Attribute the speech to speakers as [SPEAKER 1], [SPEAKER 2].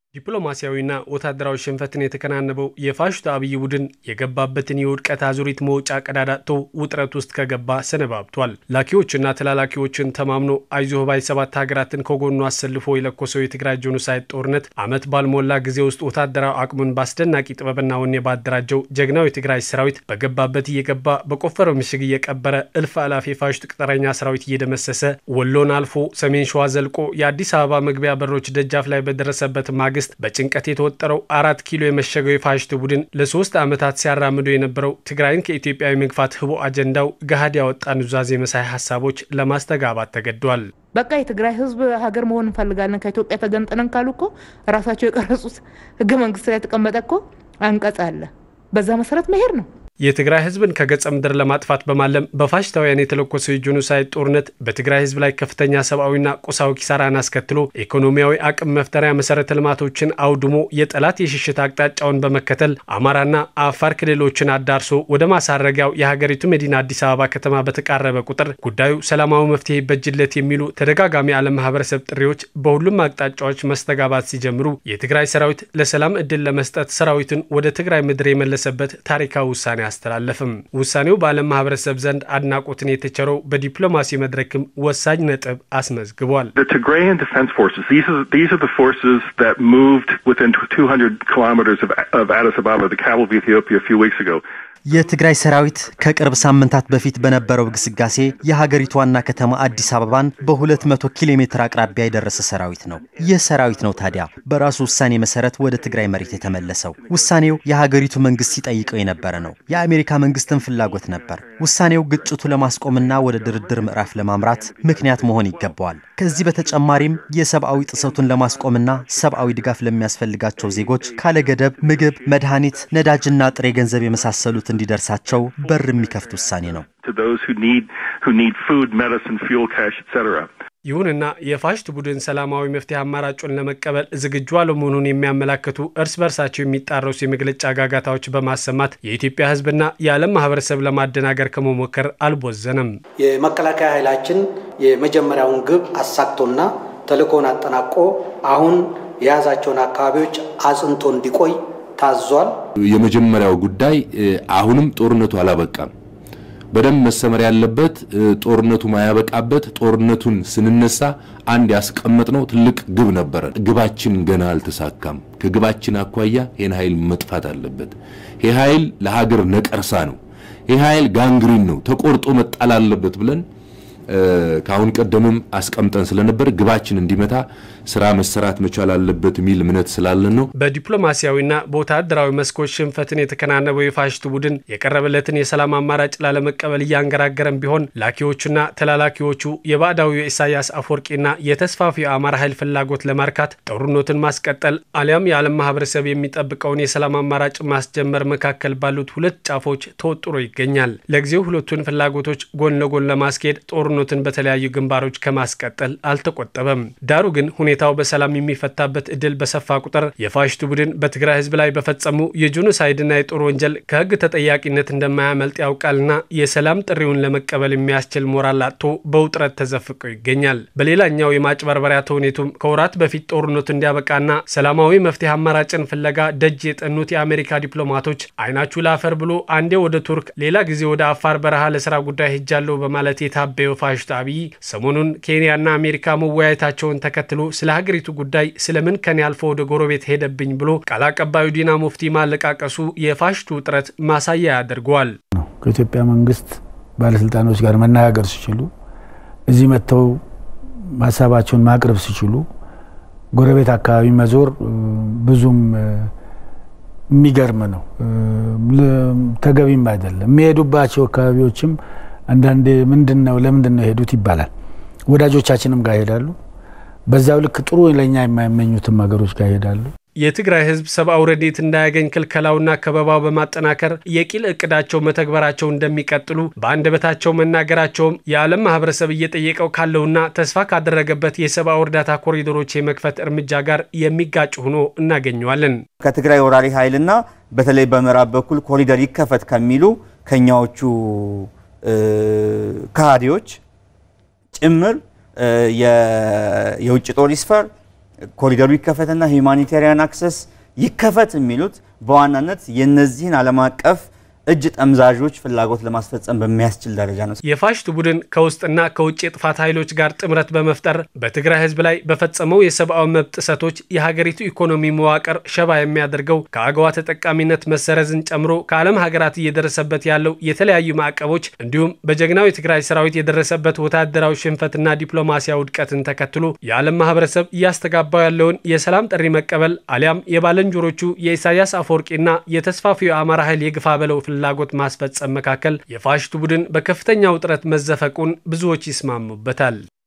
[SPEAKER 1] ዲፕሎማሲያዊና ወታደራዊ ሽንፈትን የተከናነበው የፋሽስቱ አብይ ቡድን የገባበትን የውድቀት አዙሪት መውጫ ቀዳዳቶ ውጥረት ውስጥ ከገባ ሰነባብቷል። ላኪዎችና ተላላኪዎችን ተማምኖ አይዞህ ባይ ሰባት ሀገራትን ከጎኑ አሰልፎ የለኮሰው የትግራይ ጄኖሳይድ ጦርነት ዓመት ባልሞላ ጊዜ ውስጥ ወታደራዊ አቅሙን በአስደናቂ ጥበብና ወኔ ባደራጀው ጀግናው የትግራይ ሰራዊት በገባበት እየገባ በቆፈረው ምሽግ እየቀበረ እልፍ አላፍ የፋሽስቱ ቅጥረኛ ሰራዊት እየደመሰሰ ወሎን አልፎ ሰሜን ሸዋ ዘልቆ የአዲስ አበባ መግቢያ በሮች ደጃፍ ላይ በደረሰበት ማግስት በጭንቀት የተወጠረው አራት ኪሎ የመሸገው የፋሽስት ቡድን ለሶስት ዓመታት ሲያራምደው የነበረው ትግራይን ከኢትዮጵያዊ መግፋት ህቦ አጀንዳው ገሃድ ያወጣ ኑዛዜ መሳይ ሀሳቦች ለማስተጋባት ተገዷል።
[SPEAKER 2] በቃ የትግራይ ህዝብ ሀገር መሆን እንፈልጋለን ከኢትዮጵያ ተገንጥለን ካሉ እኮ ራሳቸው የቀረጹት ህገ መንግስት ላይ የተቀመጠ እኮ አንቀጽ አለ። በዛ መሰረት መሄድ ነው።
[SPEAKER 1] የትግራይ ህዝብን ከገጸ ምድር ለማጥፋት በማለም በፋሽስታውያን የተለኮሰው የጄኖሳይድ ጦርነት በትግራይ ህዝብ ላይ ከፍተኛ ሰብአዊና ቁሳዊ ኪሳራን አስከትሎ ኢኮኖሚያዊ አቅም መፍጠሪያ መሰረተ ልማቶችን አውድሞ የጠላት የሽሽት አቅጣጫውን በመከተል አማራና አፋር ክልሎችን አዳርሶ ወደ ማሳረጊያው የሀገሪቱ መዲና አዲስ አበባ ከተማ በተቃረበ ቁጥር ጉዳዩ ሰላማዊ መፍትሄ ይበጅለት የሚሉ ተደጋጋሚ ዓለም ማህበረሰብ ጥሪዎች በሁሉም አቅጣጫዎች መስተጋባት ሲጀምሩ የትግራይ ሰራዊት ለሰላም እድል ለመስጠት ሰራዊቱን ወደ ትግራይ ምድር የመለሰበት ታሪካዊ ውሳኔ አስተላለፍም። ውሳኔው በዓለም ማህበረሰብ ዘንድ አድናቆትን የተቸረው በዲፕሎማሲ መድረክም ወሳኝ ነጥብ አስመዝግቧል።
[SPEAKER 3] የትግራይ ሰራዊት ከቅርብ ሳምንታት በፊት በነበረው ግስጋሴ የሀገሪቱ ዋና ከተማ አዲስ አበባን በ200 ኪሎ ሜትር አቅራቢያ የደረሰ ሰራዊት ነው። ይህ ሰራዊት ነው ታዲያ በራሱ ውሳኔ መሰረት ወደ ትግራይ መሬት የተመለሰው። ውሳኔው የሀገሪቱ መንግስት ሲጠይቀው የነበረ ነው። የአሜሪካ መንግስትን ፍላጎት ነበር። ውሳኔው ግጭቱ ለማስቆምና ወደ ድርድር ምዕራፍ ለማምራት ምክንያት መሆን ይገባዋል። ከዚህ በተጨማሪም የሰብአዊ ጥሰቱን ለማስቆምና ሰብአዊ ድጋፍ ለሚያስፈልጋቸው ዜጎች ካለገደብ ምግብ፣ መድኃኒት፣ ነዳጅና ጥሬ ገንዘብ የመሳሰሉት እንዲደርሳቸው በር የሚከፍት ውሳኔ ነው።
[SPEAKER 1] ይሁንና የፋሽስት ቡድን ሰላማዊ መፍትሄ አማራጩን ለመቀበል ዝግጁ አለመሆኑን የሚያመላክቱ እርስ በርሳቸው የሚጣረሱ የመግለጫ ጋጋታዎች በማሰማት የኢትዮጵያ ሕዝብና የዓለም ማህበረሰብ ለማደናገር ከመሞከር አልቦዘነም።
[SPEAKER 4] የመከላከያ ኃይላችን የመጀመሪያውን ግብ አሳክቶና ተልእኮውን አጠናቆ አሁን የያዛቸውን አካባቢዎች አጽንቶ እንዲቆይ ታዟል።
[SPEAKER 5] የመጀመሪያው ጉዳይ አሁንም ጦርነቱ አላበቃም። በደንብ መሰመር ያለበት ጦርነቱ ማያበቃበት ጦርነቱን ስንነሳ አንድ ያስቀመጥነው ትልቅ ግብ ነበረ። ግባችን ገና አልተሳካም። ከግባችን አኳያ ይህን ኃይል መጥፋት አለበት። ይህ ኃይል ለሀገር ነቀርሳ ነው። ይህ ኃይል ጋንግሪን ነው፣ ተቆርጦ መጣል አለበት ብለን ከአሁን ቀደምም አስቀምጠን ስለነበር ግባችን እንዲመታ ስራ መሰራት መቻል አለበት የሚል እምነት ስላለን ነው።
[SPEAKER 1] በዲፕሎማሲያዊና በወታደራዊ መስኮች ሽንፈትን የተከናነበው የፋሽስቱ ቡድን የቀረበለትን የሰላም አማራጭ ላለመቀበል እያንገራገረም ቢሆን ላኪዎቹና ተላላኪዎቹ የባዕዳዊው የኢሳያስ አፈወርቂና የተስፋፊው የአማራ ኃይል ፍላጎት ለማርካት ጦርነትን ማስቀጠል አሊያም የዓለም ማህበረሰብ የሚጠብቀውን የሰላም አማራጭ ማስጀመር መካከል ባሉት ሁለት ጫፎች ተወጥሮ ይገኛል። ለጊዜው ሁለቱን ፍላጎቶች ጎን ለጎን ለማስኬድ ጦርነትን በተለያዩ ግንባሮች ከማስቀጠል አልተቆጠበም። ዳሩ ግን ሁኔታው በሰላም የሚፈታበት እድል በሰፋ ቁጥር የፋሽስቱ ቡድን በትግራይ ህዝብ ላይ በፈጸሙ የጄኖሳይድና የጦር ወንጀል ከህግ ተጠያቂነት እንደማያመልጥ ያውቃልና የሰላም ጥሪውን ለመቀበል የሚያስችል ሞራል አጥቶ በውጥረት ተዘፍቆ ይገኛል። በሌላኛው የማጭበርበሪያ ተውኔቱም ከወራት በፊት ጦርነቱ እንዲያበቃና ሰላማዊ መፍትሄ አማራጭን ፍለጋ ደጅ የጠኑት የአሜሪካ ዲፕሎማቶች አይናችሁ ላፈር ብሎ አንዴ ወደ ቱርክ ሌላ ጊዜ ወደ አፋር በረሃ ለስራ ጉዳይ ሄጃለሁ በማለት የታበየው ፋሽስቱ አብይ ሰሞኑን ኬንያና አሜሪካ መወያየታቸውን ተከትሎ ስለ ሀገሪቱ ጉዳይ ስለምን ከኔ አልፎ ወደ ጎረቤት ሄደብኝ ብሎ ቃል አቀባዩ ዲና ሙፍቲ ማለቃቀሱ የፋሽስቱ ውጥረት ማሳያ ያደርገዋል።
[SPEAKER 6] ከኢትዮጵያ መንግስት ባለስልጣኖች ጋር መነጋገር ሲችሉ እዚህ መጥተው ሀሳባቸውን ማቅረብ ሲችሉ ጎረቤት አካባቢ መዞር ብዙም የሚገርም ነው፣ ተገቢም አይደለም። የሚሄዱባቸው አካባቢዎችም አንዳንዴ ምንድን ነው ለምንድን ነው የሄዱት ይባላል። ወዳጆቻችንም ጋር ይሄዳሉ። በዛው ልክ ጥሩ ለእኛ የማይመኙትም ሀገሮች ጋር ይሄዳሉ።
[SPEAKER 1] የትግራይ ህዝብ ሰብአዊ ረድኤት እንዳያገኝ ክልከላውና ከበባው በማጠናከር የቂል እቅዳቸው መተግበራቸው እንደሚቀጥሉ በአንደበታቸው መናገራቸውም የዓለም ማህበረሰብ እየጠየቀው ካለውና ተስፋ ካደረገበት የሰብአዊ እርዳታ ኮሪዶሮች የመክፈት እርምጃ ጋር የሚጋጭ ሆኖ እናገኘዋለን።
[SPEAKER 7] ከትግራይ ወራሪ ኃይልና በተለይ በምዕራብ በኩል ኮሪደር ይከፈት ከሚሉ ከኛዎቹ ከሃዲዎች ጭምር የውጭ ጦር ይስፈር ኮሪደሩ ይከፈትና ሂውማኒቴሪያን አክሰስ ይከፈት የሚሉት በዋናነት የነዚህን ዓለም አቀፍ እጅ ጠምዛዦች ፍላጎት ለማስፈጸም በሚያስችል ደረጃ ነው።
[SPEAKER 1] የፋሽቱ ቡድን ከውስጥና ከውጭ የጥፋት ኃይሎች ጋር ጥምረት በመፍጠር በትግራይ ሕዝብ ላይ በፈጸመው የሰብአዊ መብት ጥሰቶች የሀገሪቱ ኢኮኖሚ መዋቅር ሸባ የሚያደርገው ከአገዋ ተጠቃሚነት መሰረዝን ጨምሮ ከዓለም ሀገራት እየደረሰበት ያለው የተለያዩ ማዕቀቦች እንዲሁም በጀግናው የትግራይ ሰራዊት የደረሰበት ወታደራዊ ሽንፈትና ዲፕሎማሲያዊ ውድቀትን ተከትሎ የዓለም ማህበረሰብ እያስተጋባው ያለውን የሰላም ጥሪ መቀበል አሊያም የባለንጆሮቹ የኢሳያስ አፈወርቂና የተስፋፊው የአማራ ኃይል የግፋ በለው ፍላጎት ማስፈጸም መካከል የፋሽቱ ቡድን በከፍተኛ ውጥረት መዘፈቁን ብዙዎች ይስማሙበታል።